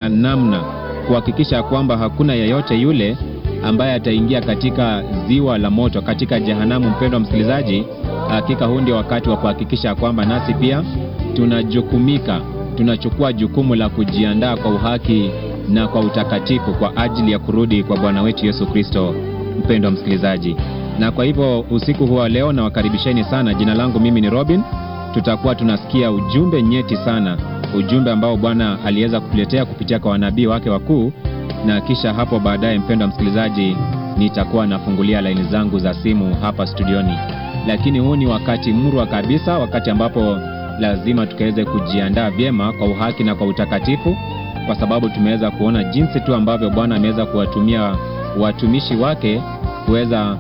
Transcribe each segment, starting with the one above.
namna kuhakikisha kwamba hakuna yeyote yule ambaye ataingia katika ziwa la moto, katika jehanamu. Mpendwa msikilizaji, hakika huu ndio wakati wa kuhakikisha kwamba nasi pia tunajukumika, tunachukua jukumu la kujiandaa kwa uhaki na kwa utakatifu kwa ajili ya kurudi kwa Bwana wetu Yesu Kristo. Mpendwa msikilizaji, na kwa hivyo usiku huu wa leo nawakaribisheni sana. Jina langu mimi ni Robin. Tutakuwa tunasikia ujumbe nyeti sana, ujumbe ambao Bwana aliweza kutuletea kupitia kwa wanabii wake wakuu, na kisha hapo baadaye, mpendwa msikilizaji, nitakuwa nafungulia laini zangu za simu hapa studioni. Lakini huu ni wakati murwa kabisa, wakati ambapo lazima tukaweze kujiandaa vyema kwa uhaki na kwa utakatifu, kwa sababu tumeweza kuona jinsi tu ambavyo Bwana ameweza kuwatumia watumishi wake kuweza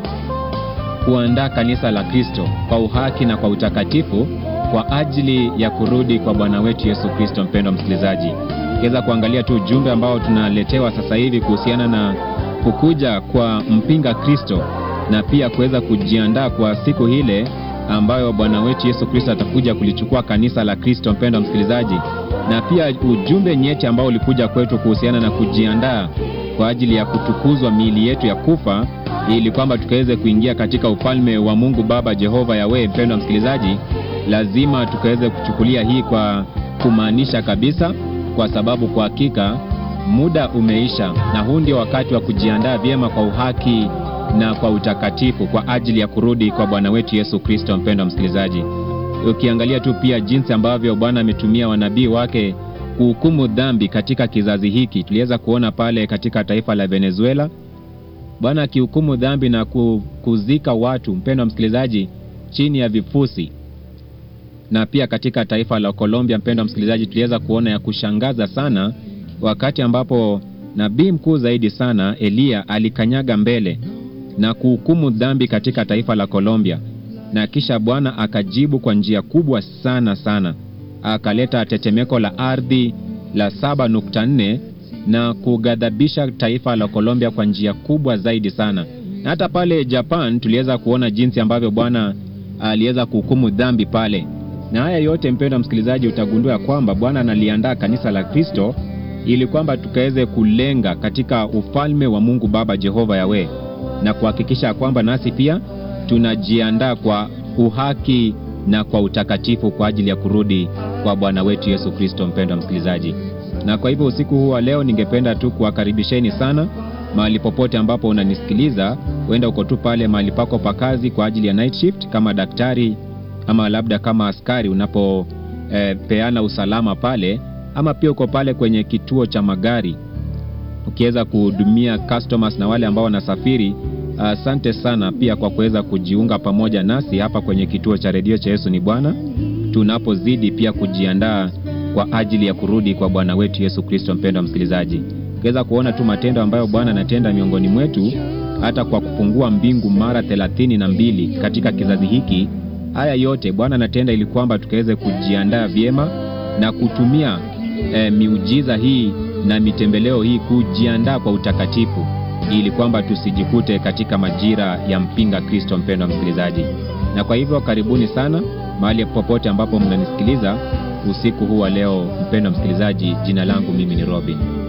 kuandaa kanisa la Kristo kwa uhaki na kwa utakatifu kwa ajili ya kurudi kwa Bwana wetu Yesu Kristo. Mpendwa msikilizaji, ukiweza kuangalia tu ujumbe ambao tunaletewa sasa hivi kuhusiana na kukuja kwa mpinga Kristo na pia kuweza kujiandaa kwa siku ile ambayo Bwana wetu Yesu Kristo atakuja kulichukua kanisa la Kristo. Mpendwa msikilizaji, na pia ujumbe nyeti ambao ulikuja kwetu kuhusiana na kujiandaa kwa ajili ya kutukuzwa miili yetu ya kufa ili kwamba tukaweze kuingia katika ufalme wa Mungu Baba Jehova Yawe. Mpendwa msikilizaji, lazima tukaweze kuchukulia hii kwa kumaanisha kabisa, kwa sababu kwa hakika muda umeisha, na huu ndio wakati wa kujiandaa vyema kwa uhaki na kwa utakatifu kwa ajili ya kurudi kwa Bwana wetu Yesu Kristo. Mpendwa msikilizaji, ukiangalia tu pia jinsi ambavyo Bwana ametumia wanabii wake kuhukumu dhambi katika kizazi hiki, tuliweza kuona pale katika taifa la Venezuela Bwana akihukumu dhambi na kuzika watu, mpendwa msikilizaji, chini ya vifusi. Na pia katika taifa la Colombia, mpendwa msikilizaji, tuliweza kuona ya kushangaza sana, wakati ambapo nabii mkuu zaidi sana Eliya alikanyaga mbele na kuhukumu dhambi katika taifa la Colombia, na kisha Bwana akajibu kwa njia kubwa sana sana, akaleta tetemeko la ardhi la 7.4 na kughadhabisha taifa la Colombia kwa njia kubwa zaidi sana. Na hata pale Japan tuliweza kuona jinsi ambavyo Bwana aliweza kuhukumu dhambi pale. Na haya yote mpendwa msikilizaji, utagundua kwamba Bwana analiandaa kanisa la Kristo ili kwamba tukaweze kulenga katika ufalme wa Mungu Baba Jehova Yawe, na kuhakikisha kwamba nasi pia tunajiandaa kwa uhaki na kwa utakatifu kwa ajili ya kurudi kwa Bwana wetu Yesu Kristo. Mpendwa msikilizaji na kwa hivyo usiku huu wa leo ningependa tu kuwakaribisheni sana mahali popote ambapo unanisikiliza. Huenda uko tu pale mahali pako pa kazi kwa ajili ya night shift kama daktari ama labda kama askari unapopeana eh, usalama pale, ama pia uko pale kwenye kituo cha magari ukiweza kuhudumia customers na wale ambao wanasafiri. Asante uh, sana pia kwa kuweza kujiunga pamoja nasi hapa kwenye kituo cha redio cha Yesu ni Bwana, tunapozidi pia kujiandaa kwa ajili ya kurudi kwa Bwana wetu Yesu Kristo. Mpendwa msikilizaji, ukiweza kuona tu matendo ambayo Bwana anatenda miongoni mwetu, hata kwa kufungua mbingu mara thelathini na mbili katika kizazi hiki. Haya yote Bwana anatenda ili kwamba tukaweze kujiandaa vyema na kutumia eh, miujiza hii na mitembeleo hii kujiandaa kwa utakatifu, ili kwamba tusijikute katika majira ya mpinga Kristo. Mpendwa msikilizaji, na kwa hivyo karibuni sana mahali popote ambapo mnanisikiliza usiku huu wa leo, mpendwa msikilizaji. Jina langu mimi ni Robin.